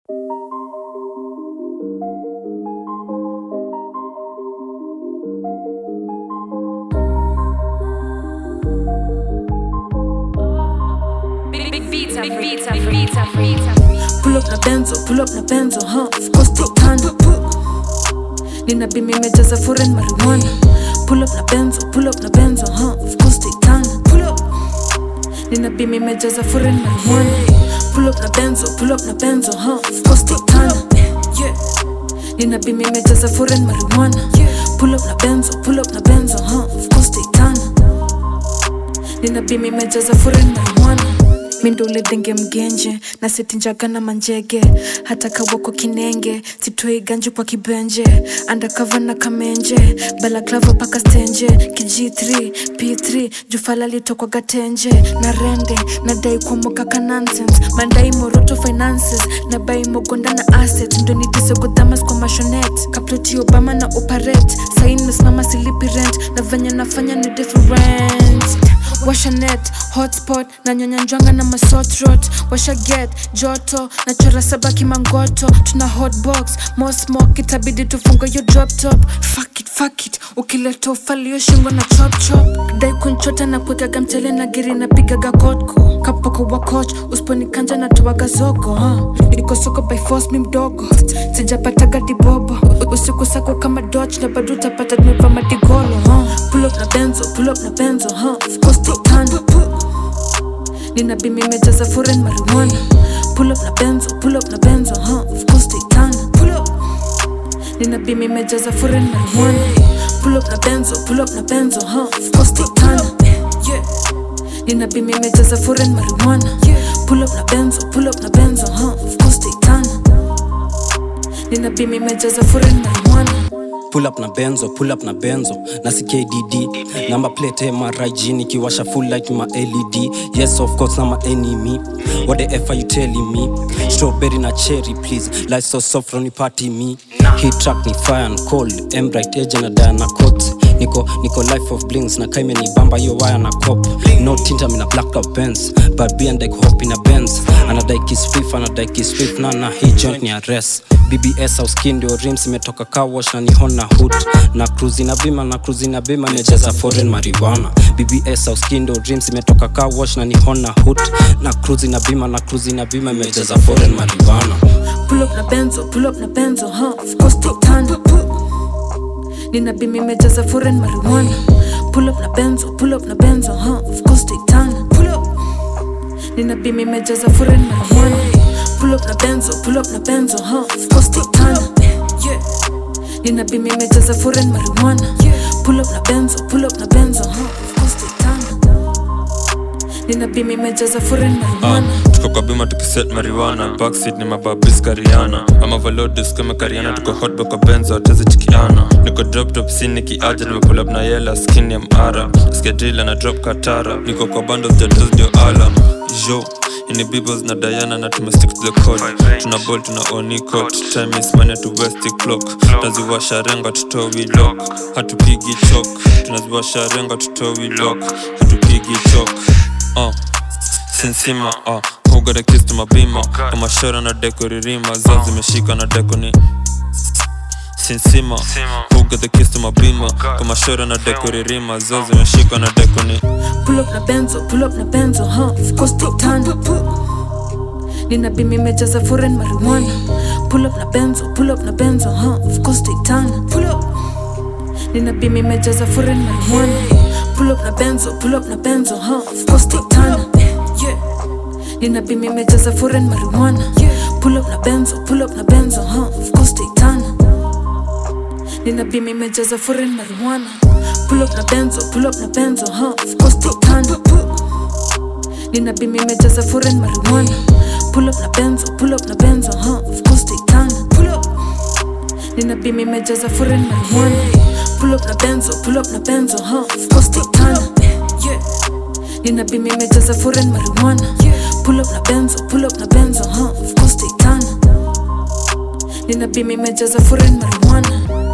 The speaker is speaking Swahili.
Vita, vita, vita, vita. Pull up na benzo, pull up na benzo, huh? Of course take time. Nina bimi mejaza foreign marijuana. Pull up na benzo, pull up na benzo, huh? Of course take time. Pull up. Nina bimi mejaza foreign marijuana. Pull up na benzo, pull up na benzo, huh? Of course take time. Yeah. Nina bimi mejaza foreign marijuana. Pull up na benzo, pull up na benzo, huh? Of course take time. Nina bimi mejaza foreign marijuana mindule denge mgenje na setinjaga na manjege hata kawako kinenge sitoi ganji kwa kibenje andakava na kamenje balaklava paka stenje kg3 p3 jufala litokwa gatenje na rende nadai kuomokaka nonsense mandai moroto finances na bai mogonda na asset ndo nitisegodhamas kwa mashonet kaploti obama na operate sain mesimama silipi rent na venye nafanya ni different washa net hotspot na nyanya njwanga na masotrot washa get joto na chora sabaki mangoto tuna hotbox mosmok itabidi tufunga yo drop top fuck it, fuck it ukileta ufalio shingo na chop chop dai kunchota na kuegaga mchele na giri na pigaga kotko kapoko wa coach usiponikanja na toaga zogo huh? niko soko by force mi mdogo sijapataga dibobo usiku sako kama dodge na bado utapata tumeva madigolo huh? pull up na benzo pull up na benzo huh? of course take time nina bimi mejaza foreign marijuana pull up na benzo pull up na benzo huh? of course take time pull up nina bimi mejaza foreign marijuana pull up na benzo pull up na benzo huh? of course take time yeah nina bimi mejaza foreign marijuana pull up na benzo pull up na benzo huh? of course take time nina bimi mejaza foreign marijuana pull up na benzo pull up na benzo na ckdd number plate mrig nikiwasha full light ma led yes of course na ma enemy what the f are you telling me strawberry na cherry please life so soft on party me hit track ni fire and cold embright edge na diana coat niko niko life of blings na kaime ni bamba yo wire na cop no tinta mina black up benz but be and like hop in a benz anadai kiss fif anadai kiss fif na na hii joint ni arrest bbs au skin ndio rims imetoka car wash na ni hona hood na cruise na bima na cruise na bima imejaza foreign marijuana bbs au skin ndio rims imetoka car wash na ni hona hood na cruise na bima na cruise na bima imejaza foreign marijuana pull up na benzo pull up na benzo huh? of course take time nina bimi mejaza foreign marijuana pull up na benzo pull up na benzo huh? of course take time pull up nina bimi mejaza foreign marijuana pull up na benzo pull up na benzo huh? of course take time yeah nina bimi mejaza foreign marijuana pull up na benzo pull up na benzo huh? of course take time nina bimi mejaza foreign marijuana tuko kwa bima tukiset mariwana backseat ni mababis kariana ama valodis kama kariana tuko hotba kwa benzo ateze chikiana niko drop top sin nikiaja nimepull up na yela skin ya mara skedrila na drop katara niko kwa bandos jados dio alam jo ini bibos na diana na tumestick to the code tuna ball tuna onicot time is money to west clock tunaziwasha renga tutowi lock hatupigi chok tunaziwasha renga tutowi lock hatupigi chok uh. sinsima uh. hugada kistu mabima kama shora na deko ririma zao zimeshika na deko ni sinsima hugada kistu mabima kama shora na deko ririma zao zimeshika na deko ni pull up na benzo pull up na benzo huh? of course take time nina bimi mejaza foreign marijuana pull up na benzo pull up na benzo huh? of course take time pull up nina bimi mejaza foreign marijuana pull up na benzo pull up na benzo huh? of course take time yeah nina bimi mejaza foreign marijuana pull up na benzo pull up na benzo huh? of course take time nina bimi mejaza foreign marijuana pull up na benzo pull up na benzo huh? of course take time nina bimi mejaza foreign marijuana pull up na benzo pull up na benzo huh? of course take time pull up nina bimi mejaza foreign marijuana pull up na benzo pull up na benzo huh? of course take time yeah nina bimi mejaza foreign marijuana pull up na benzo pull up na benzo huh? of course take time nina bimi mejaza foreign marijuana